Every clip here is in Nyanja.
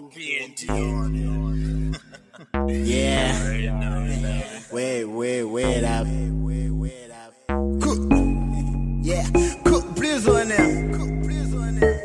BNT on Yeah. Wait, wait, wait up. Cook. Yeah. Cook, please on them. Cook, please on them.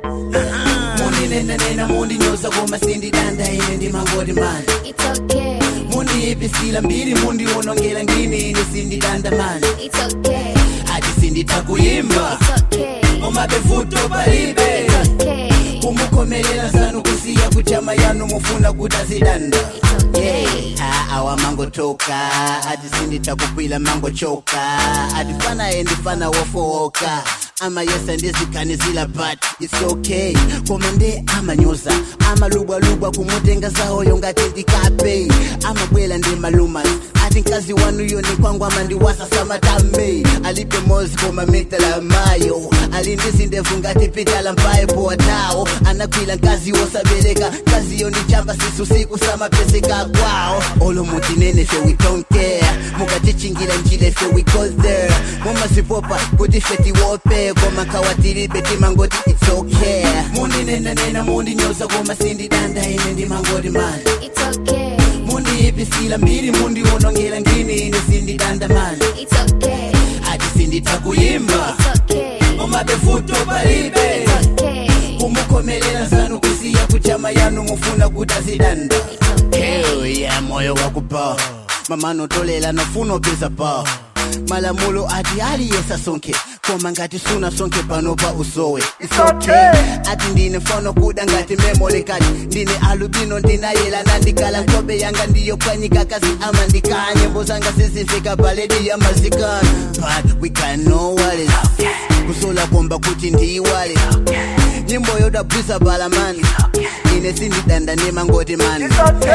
Mundi nena nena mundi nyoza goma sindi danda ine ndi mangodi man. It's okay, Mundi ipisila mbili mundi unongela ngini ine sindi danda man. it's okay, Ati sindi takuyimba. it's okay, Umabefuto palibe. it's okay, kumukomelela sanu kusiya kuchama yanu mufuna kutazidanda it's okay. Ah, awa mangotoka ati sinditakukwila mangochoka atifana endifana wofowoka ama yesa ndizikhanizila but its okay koma nde amanyoza amalubwalubwa kumutenga zawoyo ngati ndikape amabwela ndi malumas ati mkazi wanuyo ni kwangu ama ndiwasa samatame alipe mozi koma mitala mayo alindizindevu ngati pitala mpaye poatawo anakwila mkazi wosabereka kaziyo ni chamba sisu siku samapeseka kwawo olomutinene fe we don't care mukatichingila njile fe we go there mumasipopa kuti fe tiwope koma kawatilibe timangoti it's okay mundinenanena mundinyoza koma sindidanda ine ndimangoti mani It's okay, mundi ipisila mbili mundi unongela ngini ine sindidanda mani it's okay, ati sinditakuyimba it's okay, umabefuto palibe it's okay, kumukomelela sanu kusiya kuchama yanu mufuna kutazidanda it's okay. Hell yeah, moyo wakupa mamano tolela nofuna peza pa malamulo ati aliyesa sonke koma ngati suna sonke pano pa usowe It's okay. ati ndine mfano kuda ngati memolekati ndine alubino ndinayela nandikala nkobe yanga ndiyo kwanyika kazi ama ndikaya nyimbo zanga zizifika paledi ya mazikana but we can know what is kusola komba kuti ndiyiwale nyimbo yodabwisa balamani ine sindidanda nemangoti mani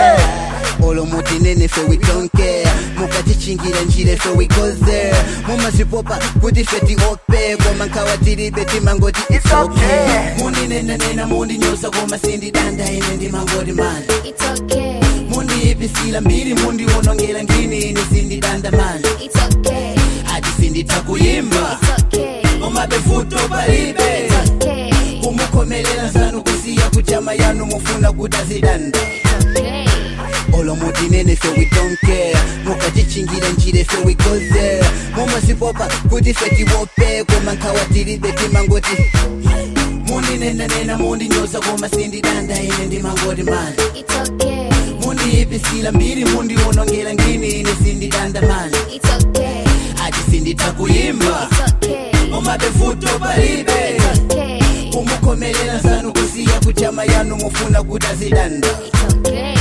olomuti nene fe we don't care mukatichingira njire fe we go there mumazipopa kuti fe tiope koma nkawatilibe timangoti it's okay mundinenanena mundinyosa koma sindidanda ine ndimangoti mani It's okay, mundi ipisila mbili mundi unongela ngini ine sindidanda mani it's okay, ati sinditakuyimba it's okay, umabefuto palibe it's okay, kumukomelela sanu kusiya kuchama yanu mufuna kutazidanda okay, olomuti nene fe we don't care mukatichingira njire fe we go there mumazipopa kuti fe tiwope koma nkawatilibe timangoti mundinenanena mundinyoza koma sindidanda ine ndimangoti mani it's okay, mundi ipisila mbili mundi unongela ngini ine sindidanda mani it's okay, ati sinditakuyimba it's okay, umabefuto palibe it's okay, kumukomelela sanu kusiya kuchama yanu mufuna kutazidanda it's okay.